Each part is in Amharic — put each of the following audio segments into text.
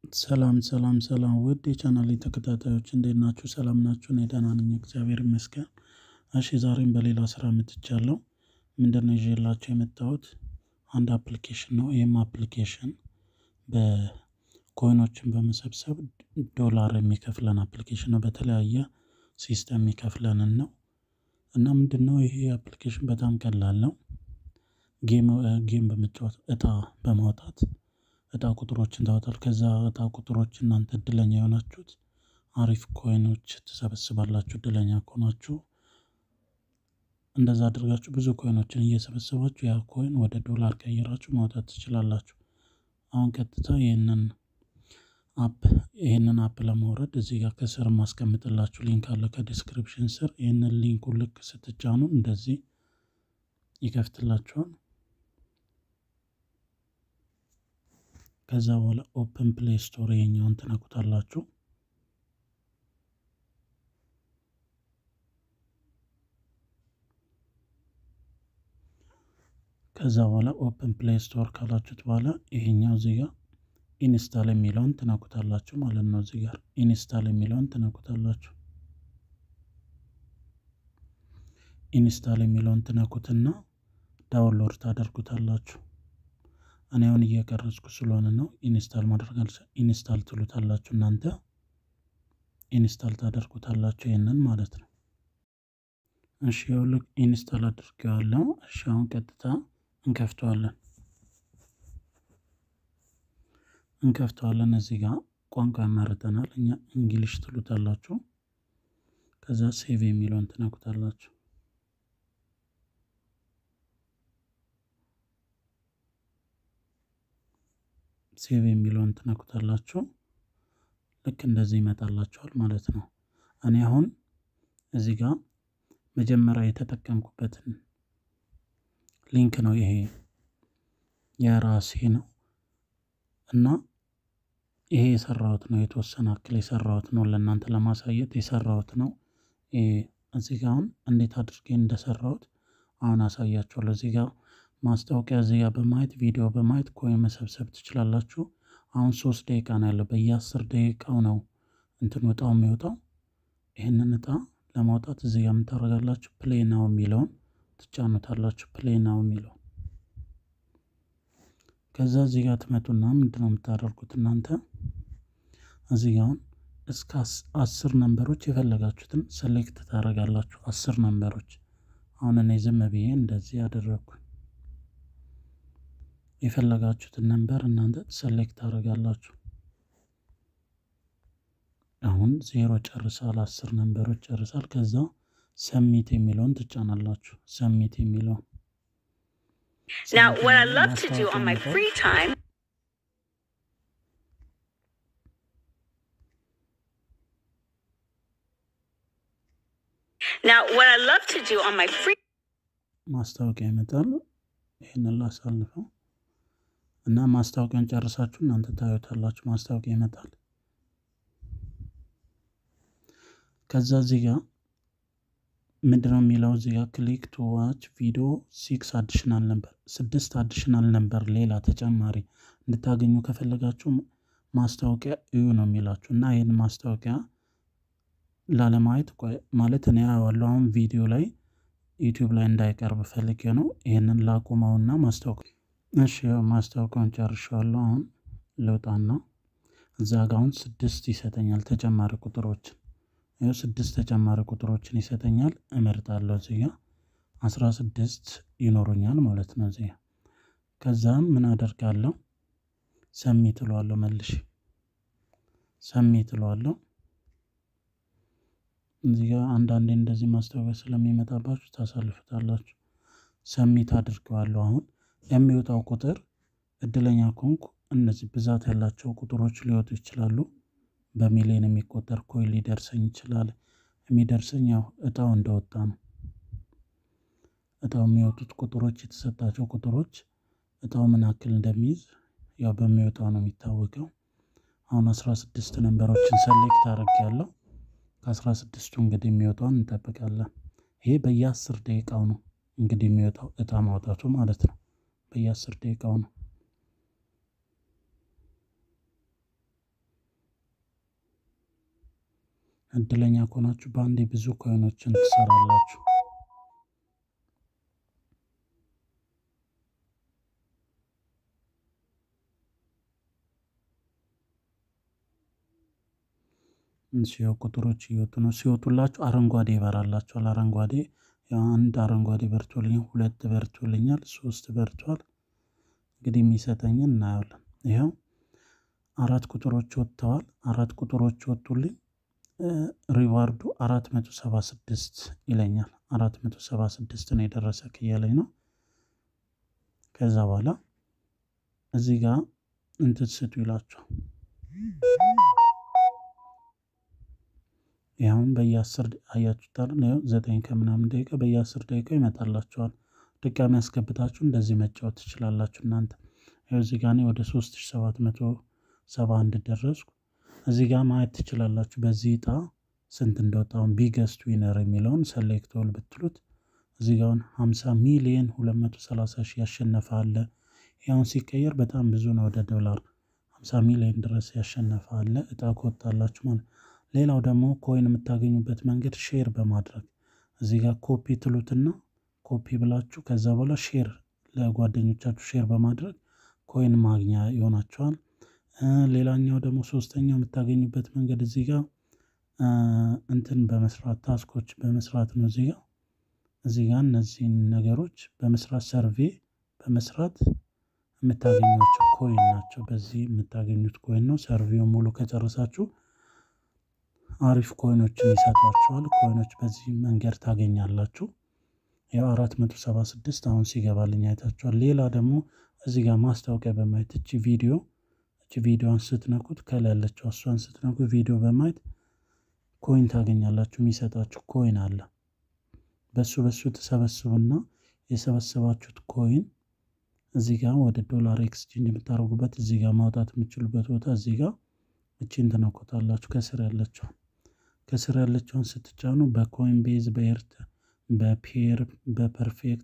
ሰላም ሰላም ሰላም ውድ የቻናሌ ተከታታዮች እንዴት ናችሁ? ሰላም ናችሁ? እኔ ደህና ነኝ፣ እግዚአብሔር ይመስገን። እሺ ዛሬም በሌላ ስራ መጥቻለሁ። ምንድነው ይዤላችሁ የመጣሁት? አንድ አፕሊኬሽን ነው። ይህም አፕሊኬሽን በኮይኖችን በመሰብሰብ ዶላር የሚከፍለን አፕሊኬሽን ነው። በተለያየ ሲስተም የሚከፍለንን ነው እና ምንድነው ይሄ አፕሊኬሽን በጣም ቀላል ነው። ጌም ጌም በመጫወት እጣ በማውጣት እጣ ቁጥሮችን ታወጣል። ከዛ እጣ ቁጥሮች እናንተ እድለኛ የሆናችሁት አሪፍ ኮይኖች ትሰበስባላችሁ። እድለኛ ከሆናችሁ እንደዛ አድርጋችሁ ብዙ ኮይኖችን እየሰበሰባችሁ ያ ኮይን ወደ ዶላር ቀይራችሁ ማውጣት ትችላላችሁ። አሁን ቀጥታ ይህንን አፕ ይህንን አፕ ለማውረድ እዚህ ጋር ከስር ማስቀምጥላችሁ ሊንክ አለ ከዲስክሪፕሽን ስር። ይህንን ሊንኩን ልክ ስትጫኑ እንደዚህ ይከፍትላችኋል። ከዛ በኋላ ኦፕን ፕሌይ ስቶር የኛውን ትነኩታላችሁ። ከዛ በኋላ ኦፕን ፕሌይ ስቶር ካላችሁት በኋላ ይሄኛው እዚህ ጋር ኢንስታል የሚለውን ትነኩታላችሁ ማለት ነው። እዚህ ጋር ኢንስታል የሚለውን ትነኩታላችሁ። ኢንስታል የሚለውን ትነኩትና ዳውንሎድ ታደርጉታላችሁ። እኔ አሁን እየቀረጽኩ ስለሆነ ነው ኢንስታል ማድረግ ኢንስታል ትሉታላችሁ እናንተ ኢንስታል ታደርጉታላችሁ ይህንን ማለት ነው። እሺ ይኸውልህ ኢንስታል አድርጌዋለሁ። እሺ አሁን ቀጥታ እንከፍተዋለን እንከፍተዋለን። እዚህ ጋር ቋንቋ ያመርጠናል። እኛ እንግሊሽ ትሉታላችሁ። ከዛ ሴቭ የሚለውን ትነኩታላችሁ። ሴቭ የሚለውን ትነኩታላችሁ። ልክ እንደዚህ ይመጣላችኋል ማለት ነው። እኔ አሁን እዚህ ጋር መጀመሪያ የተጠቀምኩበትን ሊንክ ነው ይሄ የራሴ ነው እና ይሄ የሰራሁት ነው። የተወሰነ አክል የሰራሁት ነው። ለእናንተ ለማሳየት የሰራሁት ነው። እዚህ ጋር አሁን እንዴት አድርጌ እንደሰራሁት አሁን አሳያችኋለሁ። እዚህ ጋር ማስታወቂያ እዚህ ጋር በማየት ቪዲዮ በማየት ኮይን መሰብሰብ ትችላላችሁ። አሁን ሶስት ደቂቃ ነው ያለው። በየአስር ደቂቃው ነው እንትን እጣው የሚወጣው። ይህንን እጣ ለማውጣት እዚህ ጋር የምታደርጋላችሁ ፕሌይ ናው የሚለውን ትጫኑታላችሁ። ፕሌይ ናው የሚለውን ከዛ እዚህ ጋር ትመጡና ምንድነው የምታደርጉት እናንተ እዚህ ጋር አሁን እስከ አስር ነንበሮች የፈለጋችሁትን ሴሌክት ታደርጋላችሁ። አስር ነንበሮች አሁን እኔ ዝም ብዬ እንደዚህ ያደረግኩኝ የፈለጋችሁትን ነንበር እናንተ ሴሌክት ታደርጋላችሁ። አሁን ዜሮ ጨርሳል። አስር ነንበሮች ጨርሳል። ከዛ ሰሚት የሚለውን ትጫናላችሁ። ሰሚት የሚለውን Now, what I love to do on my free time. Now, what I love to do on my free ማስታወቂያ ይመጣል። ይህንን ላሳልፈው እና ማስታወቂያን ጨርሳችሁ እናንተ ታዩታላችሁ። ማስታወቂያ ይመጣል። ከዛ እዚህ ጋር ምንድነው የሚለው እዚህ ጋር ክሊክ ቱ ዋች ቪዲዮ ሲክስ አዲሽናል ነበር፣ ስድስት አዲሽናል ነበር ሌላ ተጨማሪ እንድታገኙ ከፈለጋችሁ ማስታወቂያ እዩ ነው የሚላችሁ እና ይህን ማስታወቂያ ላለማየት ማለት እኔ ያዋለው አሁን ቪዲዮ ላይ ዩቲዩብ ላይ እንዳይቀርብ ፈልጌ ነው። ይህንን ላቁመውና ማስታወቂያ እሺ፣ ማስታወቂያውን ጨርሻለሁ። አሁን ልውጣና እዛ ጋ አሁን ስድስት ይሰጠኛል ተጨማሪ ቁጥሮችን ይኸው ስድስት ተጨማሪ ቁጥሮችን ይሰጠኛል። እመርጣለሁ እዚህ ጋ አስራ ስድስት ይኖሩኛል ማለት ነው እዚህ ጋ ከዛም ምን አደርጋለሁ ሰሚት እለዋለሁ መልሼ ሰሚት እለዋለሁ። እዚህ ጋ አንዳንዴ እንደዚህ ማስታወቂያ ስለሚመጣባችሁ ታሳልፉታላችሁ። ሰሚት አድርገዋለሁ። አሁን የሚወጣው ቁጥር እድለኛ ከሆንኩ እነዚህ ብዛት ያላቸው ቁጥሮች ሊወጡ ይችላሉ። በሚሊዮን የሚቆጠር ኮይን ሊደርሰኝ ይችላል። የሚደርሰኝ ያው እጣው እንደወጣ ነው። እጣው የሚወጡት ቁጥሮች የተሰጣቸው ቁጥሮች እጣው ምን ያክል እንደሚይዝ ያው በሚወጣው ነው የሚታወቀው። አሁን አስራ ስድስት ነንበሮችን ሰሌክት አድርጌያለሁ። ከአስራ ስድስቱ እንግዲህ የሚወጣውን እንጠብቃለን። ይሄ በየአስር ደቂቃው ነው እንግዲህ የሚወጣው እጣ ማውጣቱ ማለት ነው። በየአስር ደቂቃው ነው። እድለኛ ከሆናችሁ በአንዴ ብዙ ኮይኖችን ትሰራላችሁ። ሲያው ቁጥሮች እየወጡ ነው። ሲወጡላችሁ አረንጓዴ ይበራላችኋል። አረንጓዴ አንድ አረንጓዴ በርቶልኛል፣ ሁለት በርቶልኛል፣ ሶስት በርቷል። እንግዲህ የሚሰጠኝን እናየዋለን። ይኸው አራት ቁጥሮች ወጥተዋል። አራት ቁጥሮች ወጡልኝ። ሪዋርዱ አራት መቶ ሰባ ስድስት ይለኛል። አራት መቶ ሰባ ስድስት ነው የደረሰ እያለኝ ነው። ከዛ በኋላ እዚህ ጋር እንትን ስጡ ይላችኋል። ይኸውም በየአስር አያችሁታል። ዘጠኝ ከምናምን ደቂቃ በየአስር ደቂቃ ይመጣላችኋል። ድጋሚ ያስገብታችሁ እንደዚህ መጫወት ትችላላችሁ። እናንተ ይኸው እዚህ ጋር እኔ ወደ ሶስት ሺህ ሰባት መቶ ሰባ አንድ ደረስኩ። እዚህ ጋር ማየት ትችላላችሁ። በዚህ እጣ ስንት እንደወጣውን ቢገስት ዊነር የሚለውን ሰሌክት ኦል ብትሉት እዚህ ጋር 50 ሚሊየን 230 ሺህ ያሸነፈ አለ። ያውን ሲቀየር በጣም ብዙ ነው። ወደ ዶላር 50 ሚሊዮን ድረስ ያሸነፈ አለ። እጣ ከወጣላችሁ ማለት ሌላው ደግሞ ኮይን የምታገኙበት መንገድ ሼር በማድረግ እዚህ ጋር ኮፒ ትሉትና ኮፒ ብላችሁ ከዛ በኋላ ሼር ለጓደኞቻችሁ ሼር በማድረግ ኮይን ማግኛ ይሆናቸዋል። ሌላኛው ደግሞ ሶስተኛው የምታገኙበት መንገድ እዚህ ጋር እንትን በመስራት ታስኮች በመስራት ነው። እዚህ ጋር እዚህ ጋር እነዚህን ነገሮች በመስራት ሰርቬ በመስራት የምታገኟቸው ኮይን ናቸው። በዚህ የምታገኙት ኮይን ነው። ሰርቬው ሙሉ ከጨረሳችሁ አሪፍ ኮይኖችን ይሰጧችኋል። ኮይኖች በዚህ መንገድ ታገኛላችሁ። ያው አራት መቶ ሰባ ስድስት አሁን ሲገባልኝ አይታችኋል። ሌላ ደግሞ እዚህ ጋር ማስታወቂያ በማየት እቺ ቪዲዮ እቺ ቪዲዮን ስትነኩት ከላይ ያለችው እሷን ስትነኩ ቪዲዮ በማየት ኮይን ታገኛላችሁ። የሚሰጣችሁ ኮይን አለ። በሱ በሱ ተሰበስቡና የሰበሰባችሁት ኮይን እዚህ ጋር ወደ ዶላር ኤክስቼንጅ የምታደርጉበት እዚህ ጋር ማውጣት የምችሉበት ቦታ እዚህ ጋር እቺን ትነኩታላችሁ። ከስር ያለችው ከስር ያለችውን ስትጫኑ በኮይን ቤዝ በኤርት በፔር በፐርፌክት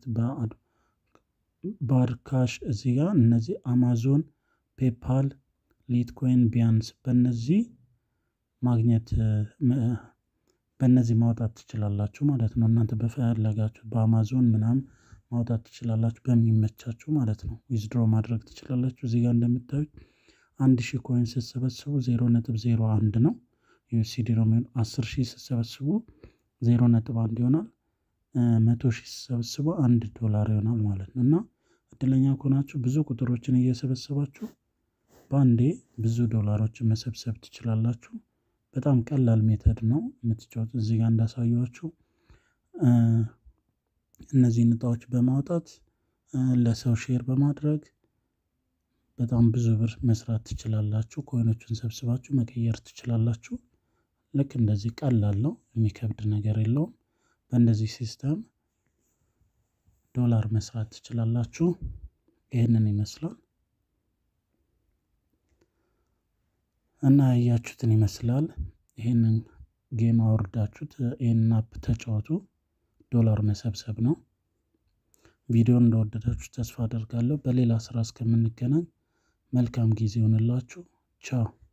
በአድካሽ እዚህ ጋር እነዚህ አማዞን፣ ፔፓል፣ ሊትኮይን፣ ቢያንስ በነዚህ ማግኘት በእነዚህ ማውጣት ትችላላችሁ ማለት ነው። እናንተ በፈለጋችሁ በአማዞን ምናምን ማውጣት ትችላላችሁ በሚመቻችሁ ማለት ነው። ዊዝድሮ ማድረግ ትችላላችሁ። እዚህ ጋር እንደምታዩት አንድ ሺህ ኮይን ስትሰበስቡ ዜሮ ነጥብ ዜሮ አንድ ነው ዩኤስዲ ነው የሚሆን። አስር ሺህ ስትሰበስቡ ዜሮ ነጥብ አንድ ይሆናል። መቶ ሺህ ስትሰበስቡ አንድ ዶላር ይሆናል ማለት ነው። እና እድለኛ ከሆናችሁ ብዙ ቁጥሮችን እየሰበሰባችሁ በአንዴ ብዙ ዶላሮችን መሰብሰብ ትችላላችሁ። በጣም ቀላል ሜተድ ነው የምትጫወት። እዚህ ጋር እንዳሳየኋችሁ እነዚህን እጣዎች በማውጣት ለሰው ሼር በማድረግ በጣም ብዙ ብር መስራት ትችላላችሁ። ኮይኖችን ሰብስባችሁ መቀየር ትችላላችሁ። ልክ እንደዚህ ቀላል ነው፣ የሚከብድ ነገር የለውም። በእንደዚህ ሲስተም ዶላር መስራት ትችላላችሁ። ይህንን ይመስላል እና ያያችሁትን ይመስላል። ይህንን ጌም አውርዳችሁት ይህንን አፕ ተጫወቱ። ዶላር መሰብሰብ ነው። ቪዲዮን እንደወደዳችሁ ተስፋ አደርጋለሁ። በሌላ ስራ እስከምንገናኝ መልካም ጊዜ ይሆንላችሁ። ቻው